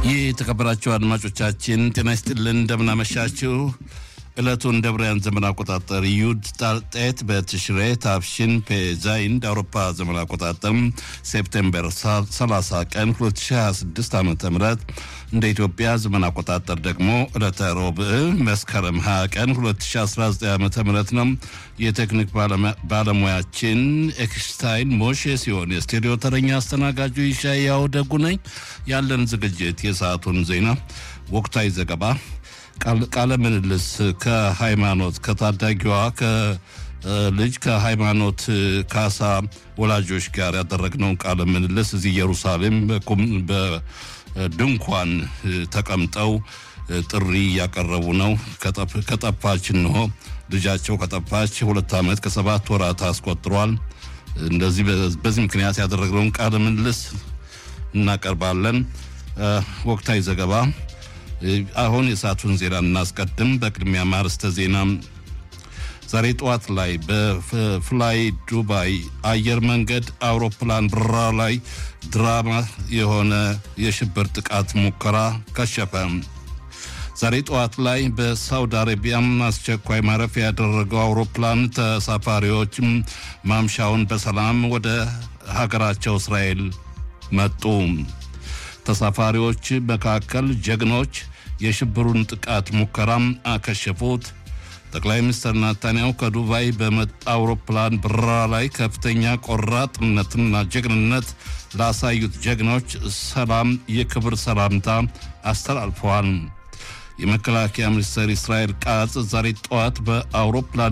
ይህ የተከበራችሁ አድማጮቻችን ጤና ይስጥልን፣ እንደምናመሻችሁ። ዕለቱን እንደ ብርያን ዘመን አቆጣጠር ዩድ ጣልጤት በትሽሬ ታፍሽን ፔዛይን እንደ አውሮፓ ዘመን አቆጣጠር ሴፕቴምበር 30 ቀን 2026 ዓ ም እንደ ኢትዮጵያ ዘመን አቆጣጠር ደግሞ ዕለተ ሮብዕ መስከረም 20 ቀን 2019 ዓ ም ነው። የቴክኒክ ባለሙያችን ኤክስታይን ሞሼ ሲሆን የስቱዲዮ ተረኛ አስተናጋጁ ይሻያው ደጉ ነኝ። ያለን ዝግጅት የሰዓቱን ዜና፣ ወቅታዊ ዘገባ ቃለ ምልልስ ከሃይማኖት ከታዳጊዋ ልጅ ከሃይማኖት ካሳ ወላጆች ጋር ያደረግነውን ቃለ ምልልስ እዚህ ኢየሩሳሌም በድንኳን ተቀምጠው ጥሪ እያቀረቡ ነው። ከጠፋች እንሆ ልጃቸው ከጠፋች ሁለት ዓመት ከሰባት ወራት አስቆጥሯል። እንደዚህ በዚህ ምክንያት ያደረግነውን ቃለ ምልልስ እናቀርባለን። ወቅታዊ ዘገባ አሁን የሰዓቱን ዜና እናስቀድም። በቅድሚያ ማርስተ ዜና ዛሬ ጠዋት ላይ በፍላይ ዱባይ አየር መንገድ አውሮፕላን በረራ ላይ ድራማ የሆነ የሽብር ጥቃት ሙከራ ከሸፈ። ዛሬ ጠዋት ላይ በሳውዲ አረቢያም አስቸኳይ ማረፊያ ያደረገው አውሮፕላን ተሳፋሪዎች ማምሻውን በሰላም ወደ ሀገራቸው እስራኤል መጡ። ተሳፋሪዎች መካከል ጀግኖች የሽብሩን ጥቃት ሙከራም አከሸፉት። ጠቅላይ ሚኒስትር ናታንያሁ ከዱባይ በመጣ አውሮፕላን በረራ ላይ ከፍተኛ ቆራጥነትና ጀግንነት ላሳዩት ጀግኖች ሰላም የክብር ሰላምታ አስተላልፈዋል። የመከላከያ ሚኒስትር እስራኤል ቃጽ ዛሬ ጠዋት በአውሮፕላን